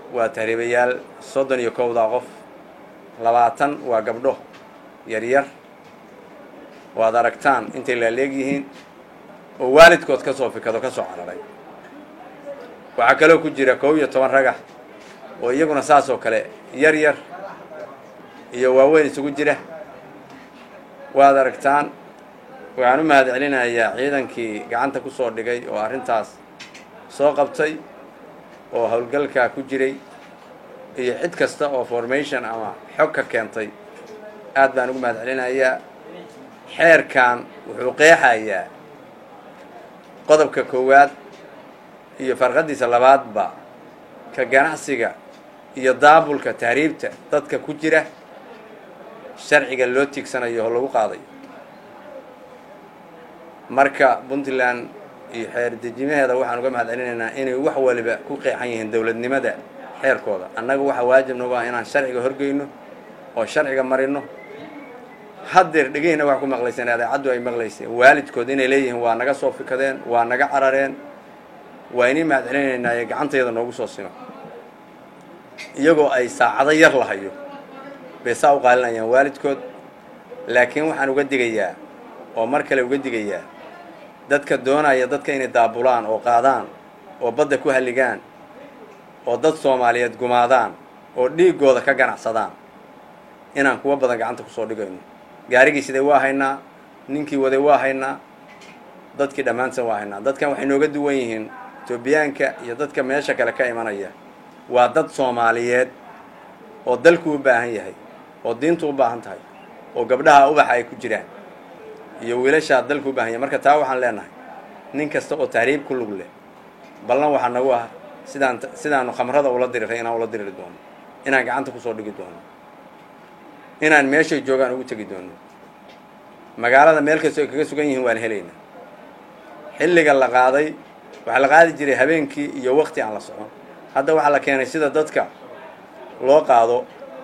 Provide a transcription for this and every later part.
waa tahriibayaal soddon iyo kowdaa qof labaatan waa gabdho yaryar waad aragtaan intay laaleeg yihiin oo waalidkood ka soo fikado ka soo cararay waxaa kaloo ku jira kow iyo toban ragah oo iyaguna saas oo kale yar yar iyo waaweyn isugu jira waad aragtaan waxaan u mahad celinayaa ciidankii gacanta ku soo dhigay oo arrintaas soo qabtay oo howlgalkaa ku jiray iyo cid kasta oo formation ama xog ka keentay aad baan ugu mahad celinayaa xeerkan wuxuu qeexayaa qodobka koowaad iyo farqadiisa labaadba ka ganacsiga iyo daabulka tahriibta dadka ku jira sharciga loo tiigsanayo oo lagu qaadayo marka puntland iyo xeer dejimaheeda waxaan uga mahad celinaynaa inay wax waliba ku qeexan yihiin dowladnimada xeerkooda annaga waxaa waajib nagu ah inaan sharciga horgeyno oo sharciga marino haddeer dhegihina wax ku maqlayseen adeecaddu ay maqlayseen waalidkood inay leeyihiin waa naga soo fikadeen waa naga carareen waa inay mahad celinaynaa ee gacantayada noogu soo simo iyagoo ay saacado yar lahayo bay saa u qaalinayaan waalidkood laakiin waxaan uga digayaa oo mar kale uga digayaa dadka doonaya dadka inay daabulaan oo qaadaan oo badda ku halligaan oo dad soomaaliyeed gumaadaan oo dhiiggooda ka ganacsadaan inaan kuwa badan gacanta kusoo dhigayno gaarigii siday waa haynaa ninkii waday waa haynaa dadkii dhammaantan waa haynaa dadkan waxay nooga duwan yihiin etoobiyaanka iyo dadka meesha kale ka imanaya waa dad soomaaliyeed oo dalku u baahan yahay oo diintu u baahan tahay oo gabdhaha ubaxa ay ku jiraan iyo wiilashaa dalku u baahan yahay marka taa waxaan leenahay nin kasta oo tahriib ku lug leh ballan waxaa nagu ah sidaan sidaanu khamrada ula diriray inaan ula diriri doono inaan gacanta kusoo dhigi doono inaan meeshay joogaan ugu tegi doono magaalada meel kastoo ay kaga sugan yihiin waan helaynaa xilliga la qaaday waxaa la qaadi jiray habeenkii iyo wakti aan la socon hadda waxaa la keenay sida dadka loo qaado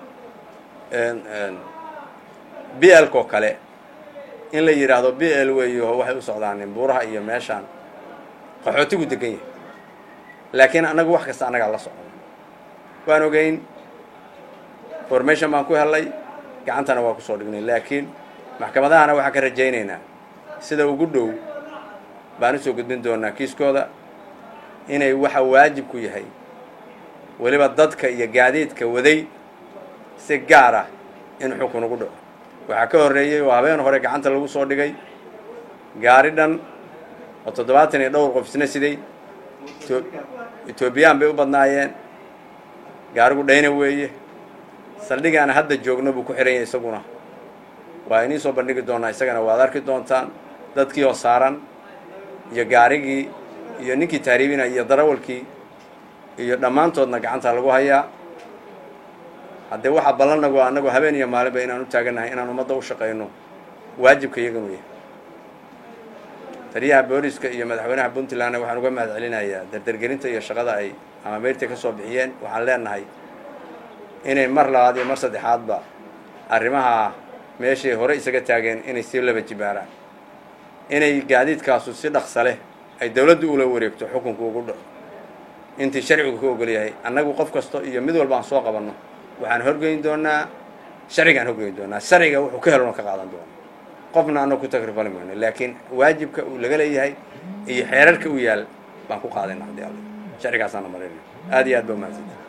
b lkoo kale in la yidhaahdo b l weeyo waxay u socdaanin buuraha iyo meeshaan qaxootigu degan yahay laakiin annagu wax kasta annagaa la socon waan ogeyn formation baan ku hellay gacantana waa kusoo dhignay laakiin maxkamadahana waxaan ka rajaynaynaa sida ugu dhow baan usoo gudbin doonaa kiiskooda inay waxa waajib ku yahay weliba dadka iyo gaadiidka waday si gaar ah in xukun ugu dhaco waxaa ka horreeyey oo habeen hore gacanta lagu soo dhigay gaari dhan oo toddobaatan iyo dhowr qof isna siday etoobiyaan bay u badnaayeen gaarigu dhayna weeye saldhigaana hadda joogno buu ku xihan yahay isaguna waa inii soo bandhigi doonaa isagana waad arki doontaan dadkii oo saaran iyo gaarigii iyo ninkii tahriibina iyo darawalkii iyo dhammaantoodna gacanta lagu hayaa haddee waxaa ballannagu annagu habeen iyo maalinba inaan u taagannahay inaan ummadda u shaqayno waajibka iyaganu yahay taliyaha booliska iyo madaxweynaha puntlandna waxaan uga mahad celinayaa dardergelinta iyo shaqada ay ama meyrta ka soo bixiyeen waxaan leenahay inay mar labaad iyo mar saddexaadba arrimaha meeshay hore isaga taageen inay sii laba jibaaraan inay gaadiidkaasu si dhaqsa leh ay dawladdu ula wareegto xukunku ugu dhaco intii sharcigu ka ogol yahay annagu qof kasta iyo mid walba aan soo qabanno waxaan horgeyn doonaa sharcigaan horgeyn doonaa sharciga wuxuu ka helona ka qaadan doona qofna annagu ku takrifali mayno laakiin waajibka uu laga leeyahay iyo xeerarka u yaal baan ku qaadayna haddii alle sharcigaasaana marinay aad iyo aad ba umahadsantahay